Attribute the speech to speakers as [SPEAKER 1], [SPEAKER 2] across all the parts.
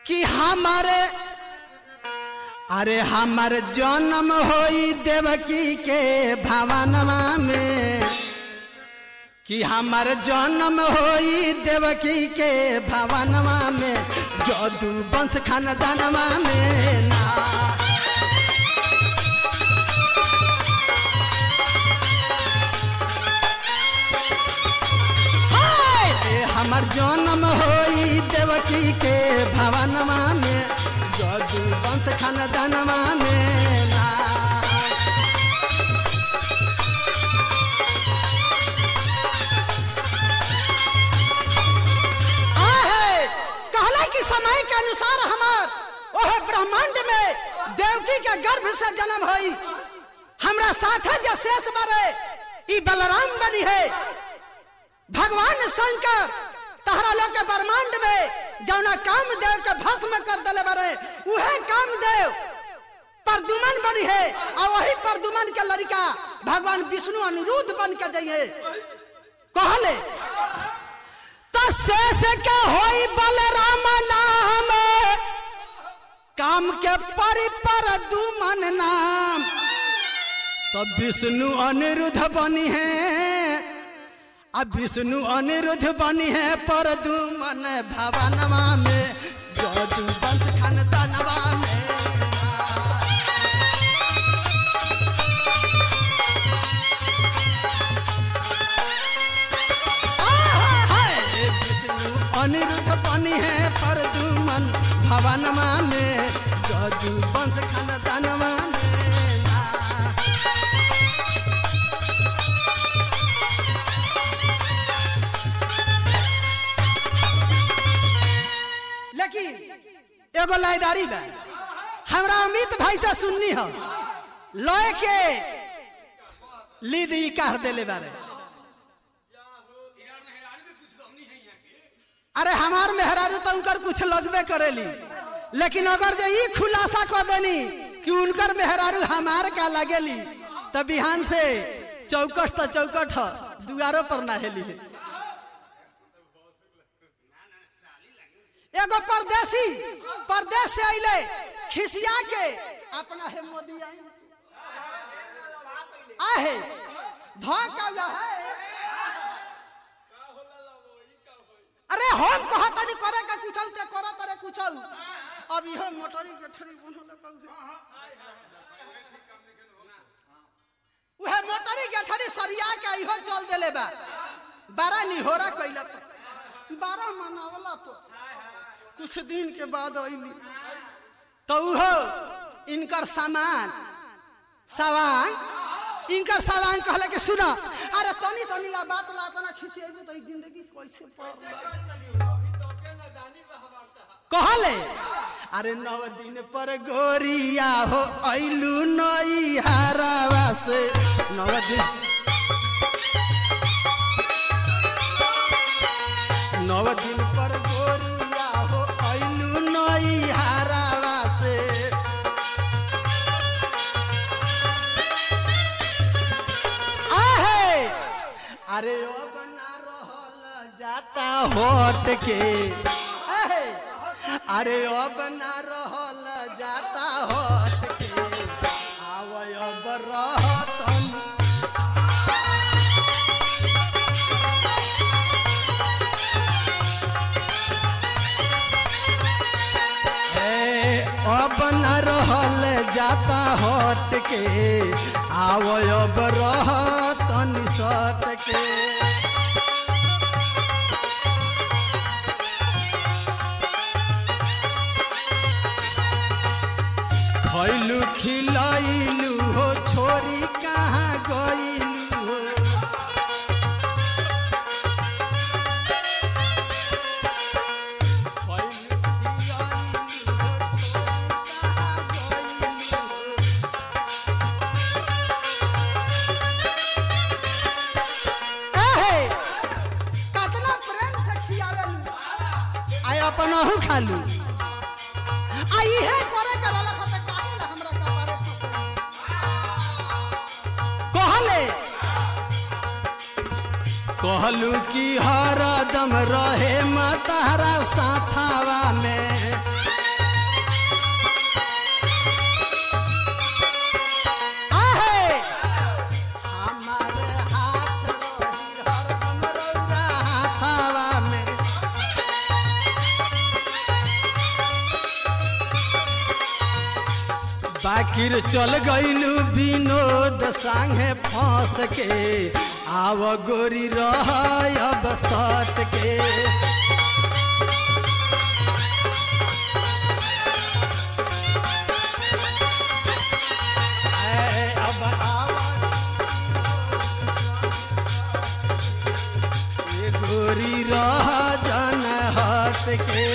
[SPEAKER 1] कि हमारे अरे हमर जन्म होई देवकी के भवनमा में कि हमर जन्म होई देवकी के भवनमा में जदू वंश खानदानमा में ना हाय! ए हमर जन्म होई देवकी के भवनमा में जदू वंश खानदानमा में ना आहे! कहला कि समय के अनुसार हमार ओह ब्रह्मांड में देवकी के गर्भ से जन्म होई हमरा साथ जो शेष बारे ई बलराम बनी है भगवान शंकर तहरा लोग के ब्रह्मांड में जौना काम देव के भस्म कर दले बारे उहे काम देव परदुमन बनी है और वही परदुमन के लड़का भगवान विष्णु अनिरुद्ध बन के जाइए कहले तो शेष के होई बलराम नाम काम के परि पर दुमन नाम तो विष्णु अनिरुद्ध बनी है अब विष्णु अनिरुद्ध बनी है पर दुमन भवनवा में जदू वंश खानदानवा में विष्णु अनिरुद्ध बनी है पर दुमन भवनमा में जदू वंश खानदानमा में ना। लेकिन एगो लाइदारी बा हमरा अमित भाई से सुननी हो लय के लीद ई कह देले बारे अरे हमार मेहरारू तो उनकर कुछ लगबे करेली लेकिन अगर जे ई खुलासा कर देनी कि उनकर मेहरारू हमार का लगेली तो बिहान से चौकट तो चौकट ह, दुआरो पर ना हेली है एगो परदेसी परदेश से अइले खिसिया के अपना हे मोदी आई आहे धोखा है अरे हम कहा तनी करे का कुछ ते करे तरे कुछ अब इहो मोटरी के थरी बनल कहू उहे मोटरी के थरी सरिया के इहो चल देले बा बारह निहोरा कइला बारह मनावला तो कुछ दिन के बाद अइली तो उहो इनकर सामान सवांग इनकर सवांग कहले कि सुना अरे तनी तनी ला बात ला तना खिसिएबे तो ई जिंदगी कैसे पर कहले अरे नौ दिन पर गोरिया हो अइलू नई हरावा से नौ दिन नौ दिन पर गोरिया हो अइलू नई हरावा से आहे अरे ओ बना रहल जाता होट के आहे अरे ओ बना रहल जाता होट के आवय अब रहतन ए, अब न रहल जाता हट के आवय अब रहतन सट के खैलू खिलैलू हो छोरी कहाँ गइलू हो कतना प्रेम से खियावेलू आय अपन अहू खालू आ इहे करे के रहला खते काहे ला हमरा कपारे कहले कहलू कि हरदम रहे मतहरा साथावा में बाकिर चल गईलू विनोद संगे फंस के आव गोरी रह अब सट के ऐ अब आव ये गोरी रह जन हट के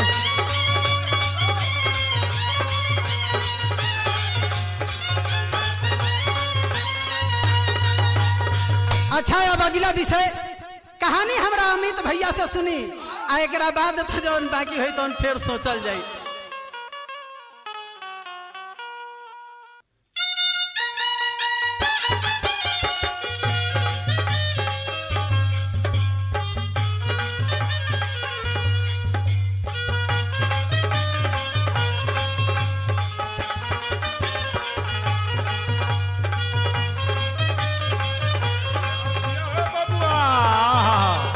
[SPEAKER 1] अच्छा अब अगला विषय कहानी हमरा अमित भैया से सुनी आ एक बाद तो जौन बाकी है तो फिर सोचल जाई
[SPEAKER 2] बबुआ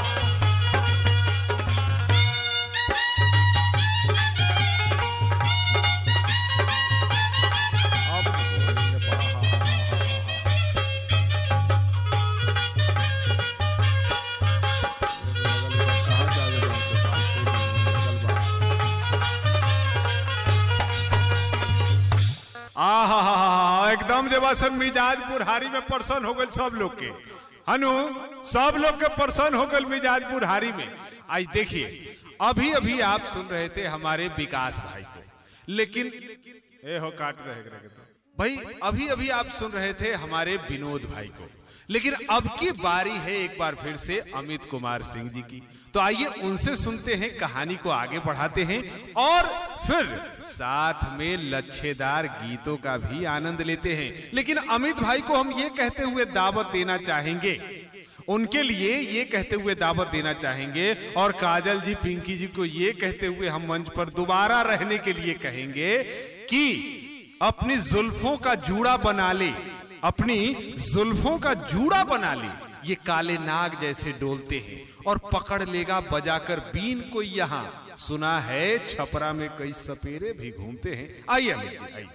[SPEAKER 2] आहा एकदम जे बस मिजाज बुढ़ारी में परसन हो गल सब लोग के हनु सब लोग के परसन हो गल मिजाज बुढ़ारी में आज देखिए अभी अभी आप सुन रहे थे हमारे विकास भाई को लेकिन ए हो काट रहे रहे तो। भाई अभी अभी आप सुन रहे थे हमारे विनोद भाई को लेकिन अब की बारी है एक बार फिर से अमित कुमार सिंह जी की तो आइए उनसे सुनते हैं कहानी को आगे बढ़ाते हैं और फिर साथ में लच्छेदार गीतों का भी आनंद लेते हैं लेकिन अमित भाई को हम ये कहते हुए दावत देना चाहेंगे उनके लिए ये कहते हुए दावत देना चाहेंगे और काजल जी पिंकी जी को ये कहते हुए हम मंच पर दोबारा रहने के लिए कहेंगे कि अपनी जुल्फों का जूड़ा बना ले अपनी जुल्फों का जूड़ा बना ले ये काले नाग जैसे डोलते हैं और पकड़ लेगा बजाकर बीन को यहाँ सुना है छपरा में कई सपेरे भी घूमते हैं आइए अमित जी आइए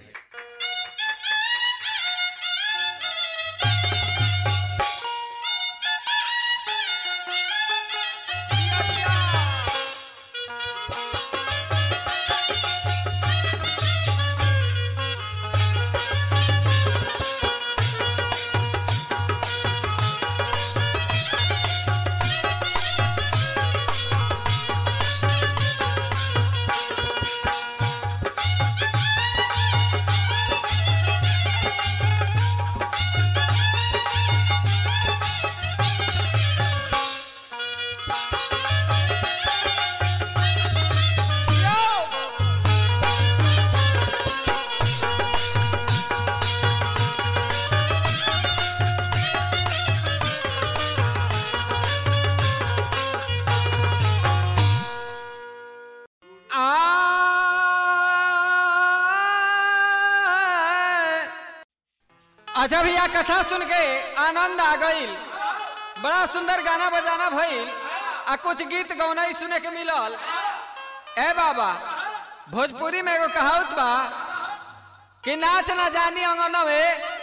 [SPEAKER 3] अच्छा भैया कथा सुन के आनंद आ गईल बड़ा सुंदर गाना बजाना भइल आ कुछ गीत गौनाई सुने के मिलल ए बाबा भोजपुरी में एगो कहावत बा कि नाच ना जानी अंगनवे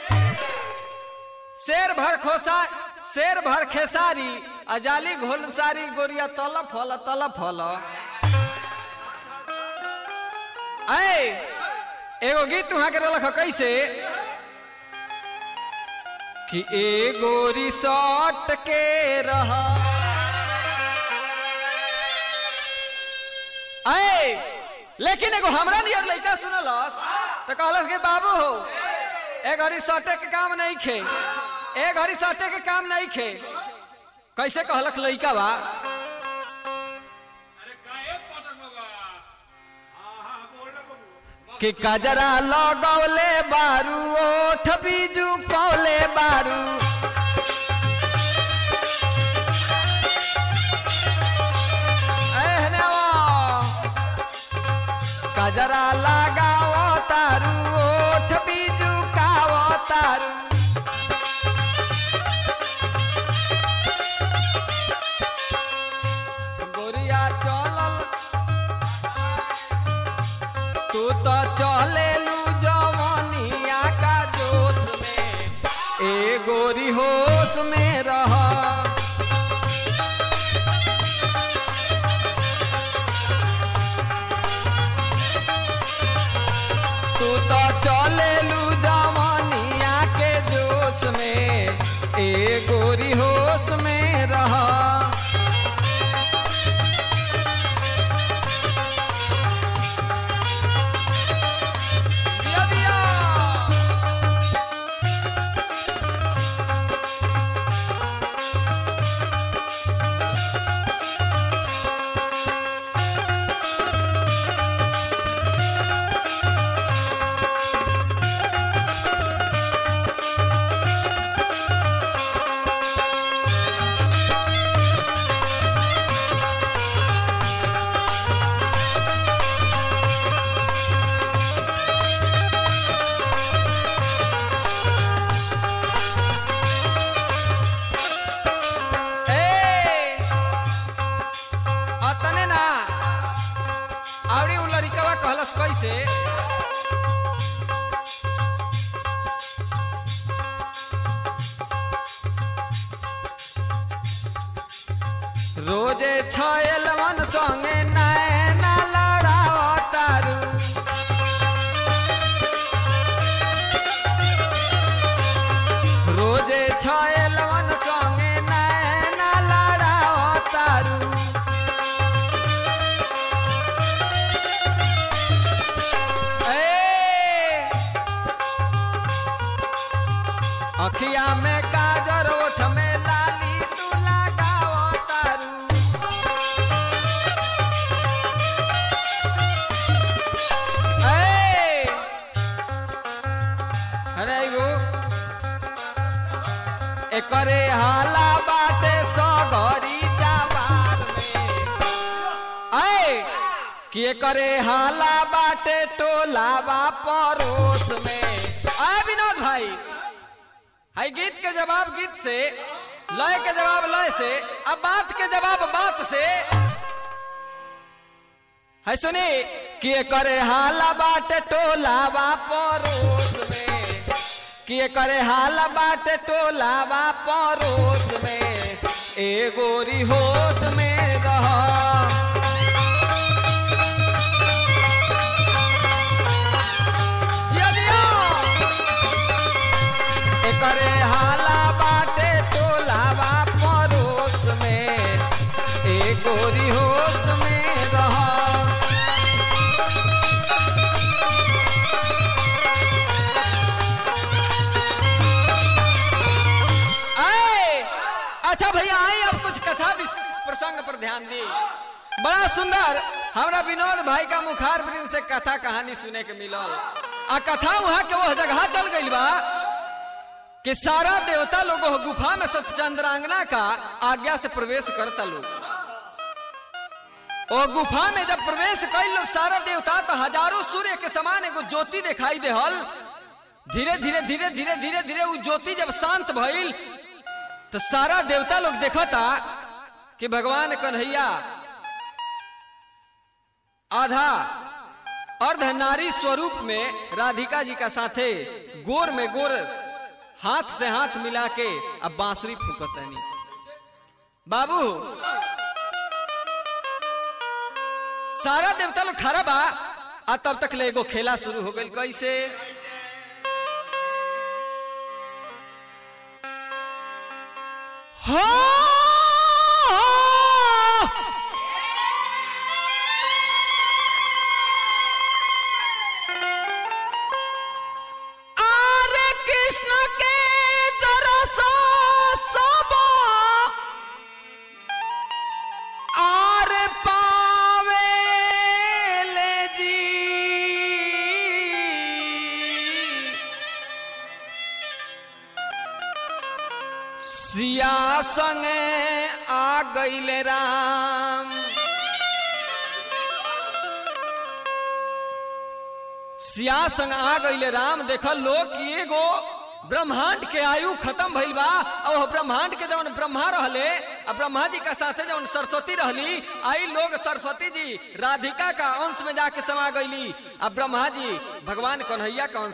[SPEAKER 3] शेर भर खोसा शेर भर खेसारी अजाली घोलसारी गोरिया तल फल तल फल ऐ एगो गीत वहां के रलख कैसे कि ए गोरी सट के रहा ऐ लेकिन एगो हमरा नियर लइका सुनलस तो कहलस कि बाबू हो ए घड़ी सटे के काम नहीं खे ए घड़ी सटे के काम नहीं खे कैसे कहलक लइका बा कि कजरा लगौले बारू ओठ बीजू पौले बारू एहने वो। कजरा लगाओ तारू ओठ बीजू काओ तारू गोरिया चलल तू तो चले लू जवानी उ लड़िकवा कहलस कैसे रोजे छयल मन संगे नैना लड़ाव तारू रोजे छयल मन संगे नैना लड़ाव तारू ए अखिया में काजर ओठ में लाली तू लगाव तारू ए अरे एगो एकरे हाला बाटे सगरी जवार में आए कि एकरे हाला बाटे टोलावा परोस में आए विनोद भाई हाई गीत के जवाब गीत से लय के जवाब लय से अब बात के जवाब बात से है सुनी कि करे हाला बाटे टोलावा परोस में कि करे हाला बाटे टोलावा परोस में ए गोरी होश में रह जिया जिया। एकरे हाला बाटे टोलावा परोस में ए गोरी होश में रह आए अच्छा भैया आई अब कुछ कथा विस- प्रसंग पर ध्यान दी बड़ा सुंदर हमरा विनोद भाई का मुखार वृंद से कथा कहानी सुने के मिलल आ कथा वहां के वह जगह चल गई बा कि सारा देवता लोग वह गुफा में सतचंद्रांगना का आज्ञा से प्रवेश करता लोग ओ गुफा में जब प्रवेश कई लोग सारा देवता तो हजारों सूर्य के समान एगो ज्योति दिखाई देहल धीरे धीरे धीरे धीरे धीरे धीरे वो ज्योति जब शांत भइल तो सारा देवता लोग देखता कि भगवान कन्हैया आधा अर्ध नारी स्वरूप में राधिका जी का साथे गोर में गोर हाथ से हाथ मिला के अब बांसुरी फूकतनी बाबू सारा देवता लोग खड़ा बा आ तब तक ले एगो खेला शुरू हो गई कैसे हो आरे कृष्ण के दरसो सब आरे पावे ले जी सिया संगे आ गईले राम सिया संग आ गईले राम देख लोग कि एगो ब्रह्मांड के आयु खत्म भइल बा और वो ब्रह्मांड के जवन ब्रह्मा रहले आ ब्रह्मा जी का साथे जवन सरस्वती रहली आई लोग सरस्वती जी राधिका का अंश में जाके समा गईली आ ब्रह्मा जी भगवान कन्हैया का अंश